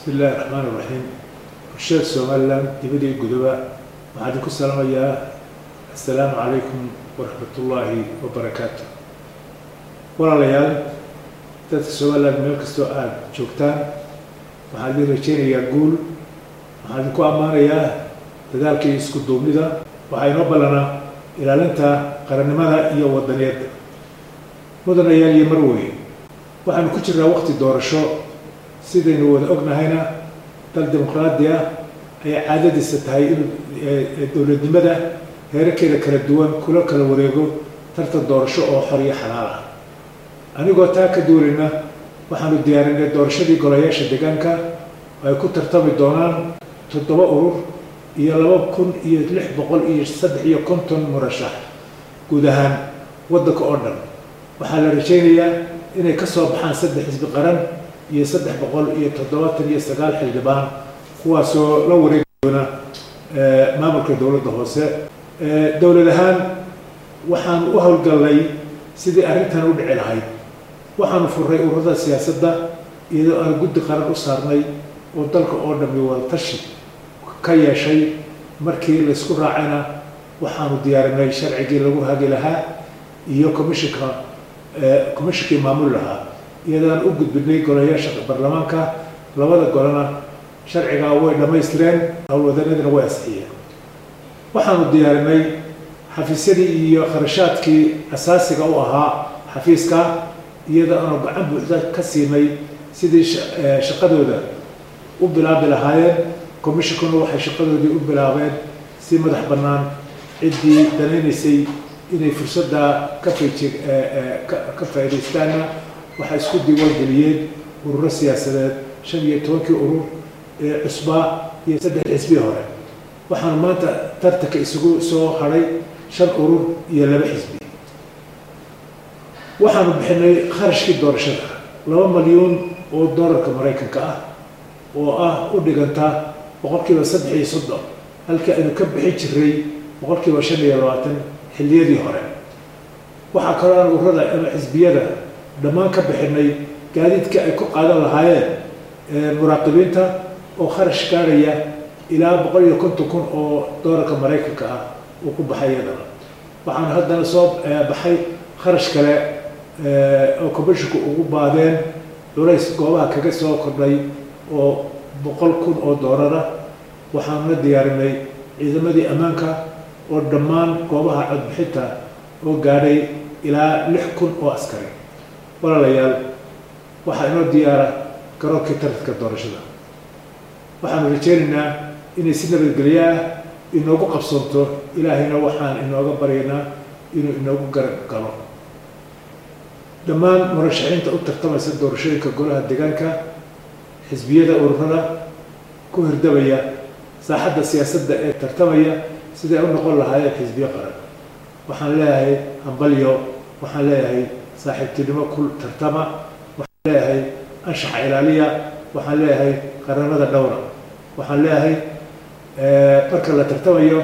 bismi illaahi raxmaan iraxiim bulshada somalilan dibadii gudoba waxaan idinku salaamayaa assalaamu calaykum waraxmatullaahi wabarakaatu walaalayaal dadka somalilan meel kastoo aada joogtaan waxaan idin rajeynayaa guul waxaan idinku ammaanayaa dadaalkii isku duubnida waxaa inoo ballanaa ilaalinta qarannimada iyo wadaniyadda mudanayaal iyo marwey waxaanu ku jirnaa waqti doorasho sidaynu wada ognahayna dal dimuqraadi ah ayay caadadiisa tahay in dowladnimada heerarkeeda kala duwan kula kala wareego tartan doorasho oo xor iyo xalaal ah anigoo taa ka duulayna waxaanu diyaarinay doorashadii golayaasha deegaanka oo ay ku tartami doonaan toddoba urur iyo laba kun iyo lix boqol iyo saddex iyo konton murashax guud ahaan waddanka oo dhan waxaa la rajaynayaa inay ka soo baxaan saddex xisbi qaran iyo saddex boqol iyo toddobaatan iyo sagaal xildhibaan kuwaasoo la wareegi doona maamulka dowladda hoose dowlad ahaan waxaan u howlgallay sidii arrintan u dhici lahayd waxaanu furray ururada siyaasadda iyadoo aan guddi qaran u saarnay oo dalka oo dhammi wadatashi ka yeeshay markii laysku raacayna waxaanu diyaarinay sharcigii lagu hagi lahaa iyo commishinka commishinkii maamul lahaa iyadaan u gudbinay golayaasha baarlamaanka labada golena sharcigaa way dhammaystireen howlwadanadina way asxiyeen waxaanu diyaarinay xafiisyadii iyo kharashaadkii asaasiga u ahaa xafiiska iyadoo aanu gacan buuxda ka siinay sidii shaqadooda u bilaabi lahaayeen commishinkuna waxay shaqadoodii u bilaabeen si madax bannaan ciddii danaynaysay inay fursadda ka fayji ka faaidaystaanna waxay isku diiwaangeliyeen ururo siyaasadeed shan iyo tobankii urur ee cusbaa iyo saddex xisbii hore waxaanu maanta tartanka isugu soo hadhay shan urur iyo laba xisbi waxaanu bixinay kharashkii doorashada laba malyuun oo doolarka maraykanka ah oo ah u dhiganta boqolkiiba saddex iyo soddon halkii aynu ka bixin jiray boqolkiiba shan iyo labaatan xilliyadii hore waxaa kaloo aan ururada ama xisbiyada dhammaan ka bixinay gaadiidka ay ku qaadan lahaayeen muraaqibiinta oo kharash gaarhaya ilaa boqol iyo konton kun oo doolarka maraykanka ah uu ku baxay iyadana waxaana haddana soo baxay kharash kale oo commisshinku ugu baadeen culays goobaha kaga soo kordhay oo boqol kun oo doolara waxaanuna diyaarinay ciidamadii ammaanka oo dhammaan goobaha codbixinta oo gaadhay ilaa lix kun oo askari walaalayaal waxaa inoo diyaara garoonkii tartanka doorashada waxaanu rajeynaynaa inay si nabadgelyo ah inoogu qabsoonto ilaahayna waxaan inooga baryaynaa inuu inoogu garab galo dhammaan murashaxiinta u tartamaysa doorashooyinka golaha deegaanka xisbiyada ururada ku hirdabaya saaxadda siyaasadda ee tartamaya siday u noqon lahaayeen xisbiyo qaran waxaan leeyahay hambalyo waxaan leeyahay saaxiibtinimo ku tartama waxaan leeyahay anshaxa ilaaliya waxaan leeyahay qaranada dhowra waxaan leeyahay marka la tartamayo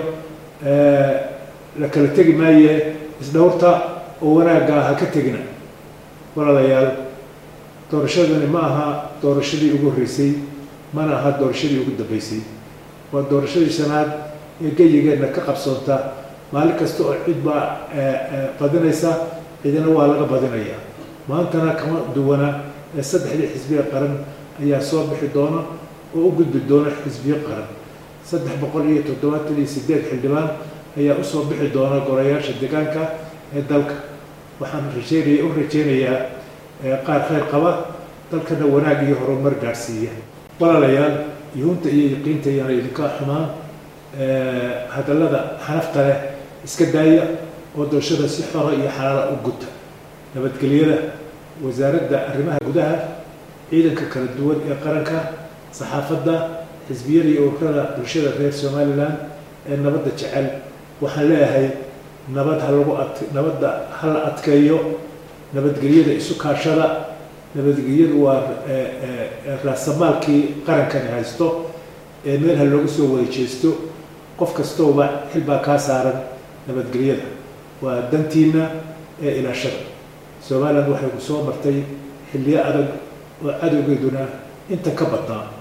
la kala tegi maaye isdhowrta oo wanaagga ha ka tegina walaalayaal doorashadani ma aha doorashadii ugu horreysay mana aha doorashadii ugu dambeysay waa doorashadii shanaad ee geyigeenna ka qabsoonta maalin kasta oo cid baa badinaysa cidina waa laga badinaya maantana kama duwana ee saddexdii xisbiga qaran ayaa soo bixi doona oo u gudbi doona xisbiyo qaran saddex boqol iyo toddobaatan iyo sideed xildhibaan ayaa usoo bixi doona golayaasha deegaanka ee dalka waxaan rajeynaya u rajeynayaa qaar khayr qaba dalkana wanaag iyo horumar gaadhsiiya walaalayaal yuhunta iyo yaqiinta iyaana idinka xumaan hadallada xanafta leh iska daaya oo doorashada si xora iyo xalaala u guta nabadgelyada wasaaradda arrimaha gudaha ciidanka kala duwan ee qaranka saxaafadda xisbiyada iyo ururada bulshada reer somalilan ee nabadda jecel waxaan leeyahay nabad ha lagu ad nabadda ha la adkeeyo nabadgelyada isu kaashada nabadgelyadu waa raasamaalkii qarankani haysto ee meel ha loogu soo wada jeesto qof kastooba xil baa kaa saaran nabadgelyada waa dantiina ee ilaashada somalilan waxay ku soo martay xilliyo adag oo cadowgeeduna inta ka badnaa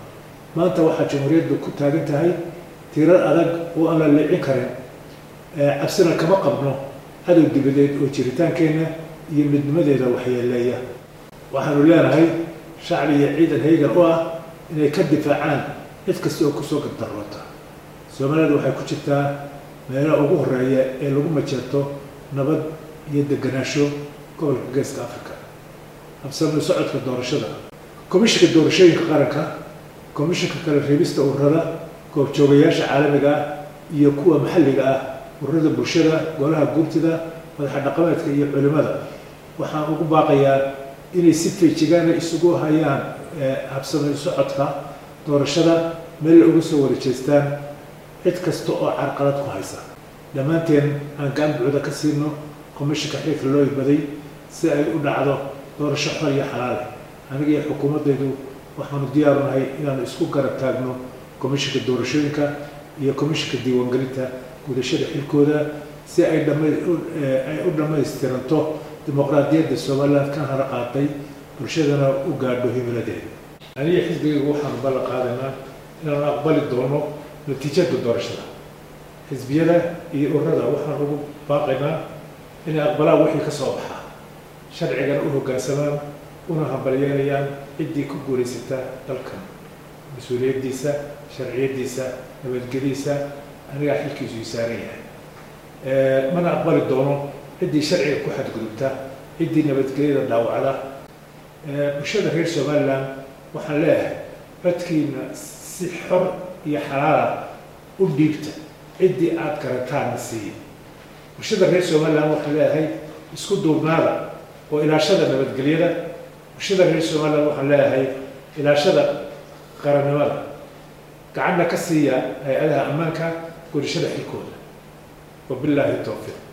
maanta waxaa jamhuuriyaddu ku taagan tahay tiirar adag oo aan la leecin karin cabsina kama qabno cadow dibadeed oo jiritaankeenna iyo midnimadeeda waxyeeleeya waxaanu leenahay shacbi iyo ciidan haygan u ah inay ka difaacaan cid kasta oo kusoo gardaroota soomaalida waxay ku jirtaa meelaha ugu horeeya ee lagu majeerto nabad iyo deganaansho gobolka geeska africa habsami socodka doorashada komishinka doorashooyinka qaranka komishinka kala reebista ururada goobjoogayaasha caalamiga ah iyo kuwa maxalliga ah ururada bulshada golaha guurtida madaxa dhaqameedka iyo culimada waxaan ugu baaqayaa inay si feejigaana isugu hayaan habsami socodka doorashada meel uga soo warajeestaan cid kasta oo carqalad ku haysa dhammaanteen aan gacan buucda ka siino komishinka xilka loo ibaday si ay u dhacdo doorasho xor iyo xalaale aniga iyo xukuumaddaydu waxaanu diyaaru nahay inaanu isku garab taagno komishinka doorashooyinka iyo komishinka diiwaangelinta gudashada xilkooda si ay dhamay u dhammaystiranto dimuqraadiyadda somaliland kan hara qaaday bulshadana u gaadho himiladeeda aniga xisbigaygu waxaanu ballan qaadaynaa inaanu aqbali doono natiijada doorashada xisbiyada iyo ururada waxaan ugu baaqaynaa inay aqbalaan wixii ka soo baxaa sharcigana u hoggaansamaan una hambalyeelayaan ciddii ku guulaysata dalkan mas-uuliyaddiisa sharciyaddiisa nabadgediisa anigaa xilkiisu ii saaran yahay mana aqbali doono ciddii sharciga ku xadgudubta ciddii nabadgelyada dhaawacda bulshada reer somaliland waxaan leeyahay codkiina si xor iyo xalaala u dhiibta ciddii aada garataanna siiya bulshada reer somaliland waxaan leeyahay isku duubnaada oo ilaashada nabadgelyada bulshada reer somaliland waxaan leeyahay ilaashada qarannimada gacanna ka siiya hay-adaha ammaanka gurishada xilkooda wabilaahi towfiiq